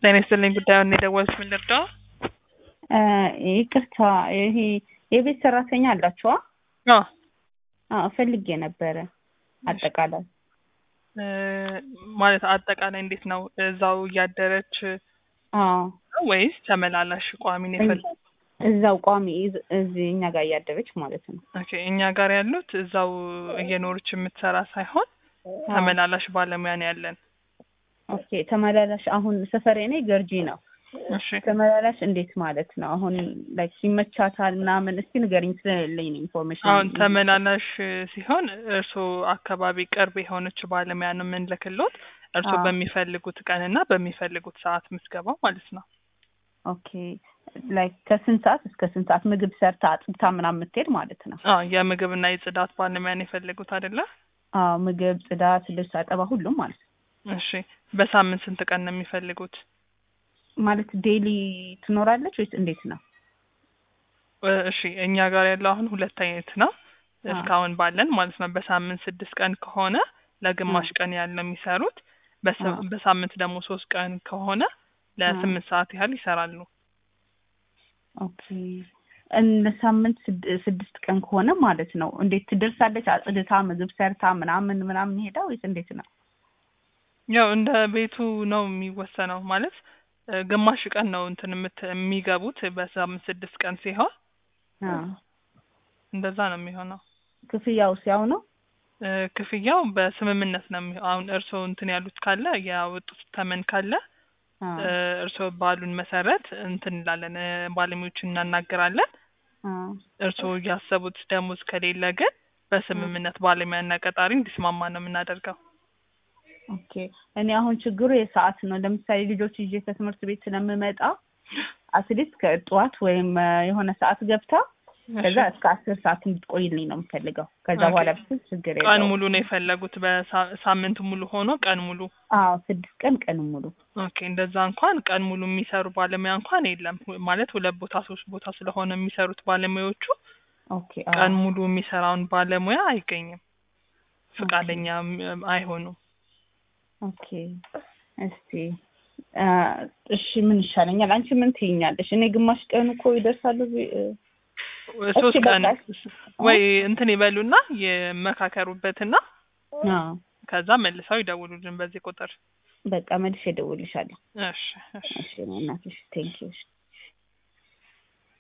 ጤና ይስጥልኝ ጉዳዩን የደወልኩት ምን ልርዳው? ይቅርታ ይሄ የቤት ሰራተኛ አላችኋ? አዎ አዎ ፈልጌ ነበረ። አጠቃላይ እ ማለት አጠቃላይ እንዴት ነው? እዛው እያደረች አዎ ነው ወይስ ተመላላሽ ቋሚ ነው የፈል እዛው ቋሚ እዝ- እዚህ እኛ ጋር እያደረች ማለት ነው። ኦኬ እኛ ጋር ያሉት እዛው እየኖረች የምትሰራ ሳይሆን ተመላላሽ ባለሙያ ነው ያለን። ኦኬ ተመላላሽ አሁን ሰፈሬ እኔ ገርጂ ነው። እሺ ተመላላሽ እንዴት ማለት ነው? አሁን ላይክ ይመቻታል ምናምን እስቲ ንገሪኝ ስለሌለኝ ነው ኢንፎርሜሽን። አሁን ተመላላሽ ሲሆን እርስዎ አካባቢ ቅርብ የሆነች ባለሙያ ነው የምንልክሎት። እርስዎ አዎ። በሚፈልጉት ቀንና በሚፈልጉት ሰዓት ምትገባው ማለት ነው። ኦኬ ላይክ ከስንት ሰዓት እስከ ስንት ሰዓት ምግብ ሰርታ አጥብታ ምናምን የምትሄድ ማለት ነው? አዎ የምግብና የጽዳት ባለሙያ ነው የፈለጉት አይደለ? አዎ ምግብ፣ ጽዳት፣ ልብስ አጠባ ሁሉም ማለት ነው። እሺ በሳምንት ስንት ቀን ነው የሚፈልጉት? ማለት ዴይሊ ትኖራለች ወይስ እንዴት ነው? እ እሺ እኛ ጋር ያለው አሁን ሁለት አይነት ነው እስካሁን ባለን ማለት ነው። በሳምንት ስድስት ቀን ከሆነ ለግማሽ ቀን ያህል ነው የሚሰሩት። በሳ- አዎ። በሳምንት ደግሞ ሶስት ቀን ከሆነ ለስምንት ሰዓት ያህል ይሰራሉ። ኦኬ እንደ ሳምንት ስድ- ስድስት ቀን ከሆነ ማለት ነው እንዴት ትደርሳለች? አጽድታ ምግብ ሰርታ ምናምን ምናምን ሄዳ ወይስ እንዴት ነው? ያው እንደ ቤቱ ነው የሚወሰነው። ማለት እ ግማሽ ቀን ነው እንትን የምት- የሚገቡት በሳምንት ስድስት ቀን ሲሆን አዎ። እንደዛ ነው የሚሆነው። ክፍያውስ ያው ነው? እ ክፍያው በስምምነት ነው የሚሆነው። አሁን እርስዎ እንትን ያሉት ካለ ያወጡት ተመን ካለ አዎ። እ እርስዎ ባሉን መሰረት እንትን እንላለን እ ባለሙያዎችን እናናገራለን። አዎ። እርስዎ ያሰቡት ደሞዝ ከሌለ ግን በስምምነት ባለሙያና ቀጣሪ እንዲስማማ ነው የምናደርገው። ኦኬ እኔ አሁን ችግሩ የሰዓት ነው። ለምሳሌ ልጆች ይዤ ከትምህርት ቤት ስለምመጣ አትሊስት ከጠዋት ወይም እ የሆነ ሰዓት ገብታ ከዛ እስከ አስር ሰዓት እንድትቆይልኝ ነው የምፈልገው። ከዛ ኦኬ። በኋላ ብትል ችግር ቀን የለውም። ሙሉ ነው የፈለጉት? በሳ- ሳምንት ሙሉ ሆኖ ቀን ሙሉ? አዎ ስድስት ቀን ቀን ሙሉ ኦኬ እንደዛ እንኳን ቀን ሙሉ የሚሰሩ ባለሙያ እንኳን የለም። ሁ- ማለት ሁለት ቦታ ሶስት ቦታ ስለሆነ የሚሰሩት ባለሙያዎቹ ኦኬ አዎ። ቀን ሙሉ የሚሰራውን ባለሙያ አይገኝም። ፈቃደኛ ም- አይሆኑም። ኦኬ እስቲ አ፣ እሺ ምን ይሻለኛል? አንቺ ምን ትይኛለሽ? እኔ ግማሽ ቀኑ እኮ ይደርሳሉ ቢ- እ፣ ሶስት እሺ፣ ቀን በቃ። ወይ እንትን ይበሉና የመካከሩበትና አዎ ከዛ መልሰው ይደውሉልን በዚህ ቁጥር። በቃ መልሼ እደውልልሻለሁ። እሺ እሺ እሺ እናትሽ ቴንኪው።